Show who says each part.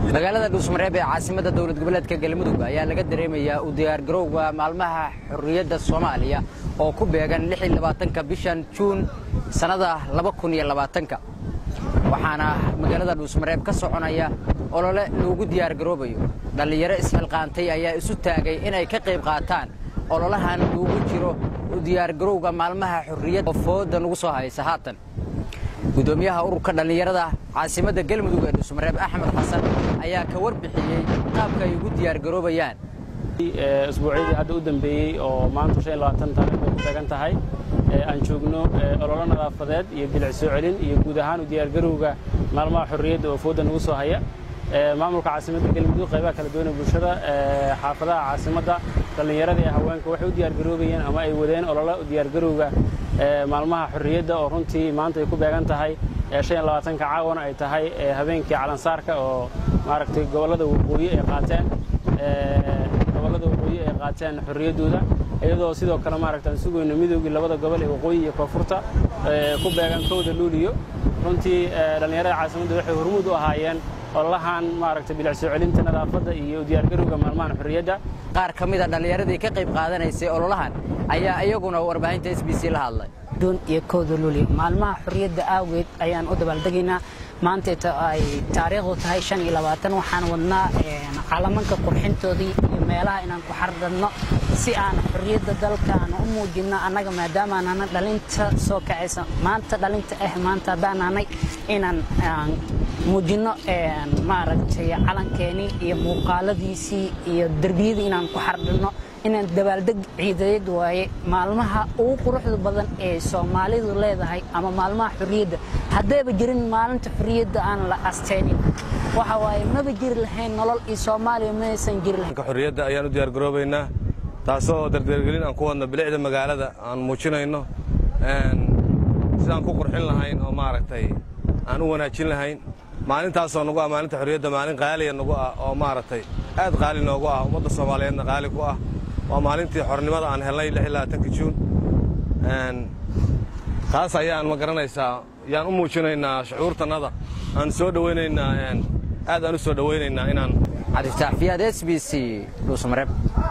Speaker 1: magaalada dhuusmareeb ee caasimadda dowlad goboleedka galmudug ayaa laga dareemayaa u diyaargarowga maalmaha xorriyadda soomaaliya oo ku beegan ka bishan juun sannada ka waxaana magaalada dhuusmareeb ka soconaya olole loogu diyaargaroobayo dhallinyaro isxilqaantay ayaa isu taagay inay ka qayb qaataan ololahan loogu jiro u diyaargarowga maalmaha xorriyadda oo fooda nagu soo haysa haatan gudoomiyaha ururka dhallinyarada caasimadda galmudug ee dhuusmareeb axmed xasan ayaa ka warbixiyey qaabka ay ugu diyaargaroobayaan
Speaker 2: isbuucyadii hadda u dambeeyey oo maanta taariikhda ku beegan tahay aan joogno ololo nadaafadeed iyo bilic soo celin iyo guud ahaan u diyaargarowga maalmaha xorriyadda oo fooda nagu soo haya maamulka caasimadda galmudug qaybaha kala duwan ee bulshada xaafadaha caasimadda dhallinyarada ee haweenka waxay u diyaargaroobayeen ama ay wadeen ololo diyaargarowga maalmaha xorriyadda oo runtii maanta ay ku beegan tahay ka caawana ay tahay habeenkii calansaarka oo maaragtay gobollada waqooyi ay qaateen gobollada waqooyi ay qaateen xorriyaddooda iyadoo sidoo kale maaragta aan sugayno midoogii labada gobol ee waqooyi iyo koonfurta ku beegan kowda luuliyo runtii dhallinyarada caasimadda waxay hormuud u ahaayeen ololahan maaragtay bilic soo celinta nadaafadda iyo diyaargarowga maalmahan xorriyadda
Speaker 1: qaar ka mida dhallinyaradii ka qayb qaadanaysay ololahan ayaa iyaguna warbaahinta s b c la hadlay
Speaker 3: iyo kowda luuliyo maalmaha xorriyadda aageed ayaan u dabaaldegaynaa maanta ay taariikhdu tahay waxaan wadnaa calamanka qurxintoodii iyo meelaha inaan ku xardhanno si aan xorriyadda dalkaan u muujinno annaga maadaamaanana dhalinta soo kacaysa maanta dhalinta ah maanta haddaanaanay inaan muujinno maaragtay calankeenii iyo muuqaaladiisii iyo derbiyadii inaan ku xardhanno inaan dabaaldeg ciidadeed waaye maalmaha ugu quruxda badan ee soomaalidu leedahay ama maalmaha xorriyadda haddayba jirin maalinta xorriyadda aan la asteynin waxa waaye maba jiri lahayn nolol iyo soomaaliya maysan jiri lahayn
Speaker 4: xorriyadda ayaan u diyaargaroobaynaa taasoo dardeergelin aan ku wadno bilicda magaalada aan muujinayno sidaan ku qurxin lahayn oo maaragtay aan u wanaajin lahayn maalintaasoo nagu ah maalinta xorriyadda maalin qaaliya nagu ah oo maaragtay aad qaali noogu ah ummadda soomaaliyeedna qaali ku ah waa maalintii xornimada aan helnay juun taas ayaan ma garanaysaa yaan u muujinaynaa shucuurtannada aan soo dhowaynaynaa aad aan u soo dhowaynaynaa inaan
Speaker 1: cabdiftaax fiyaad s b c dhuusmareeb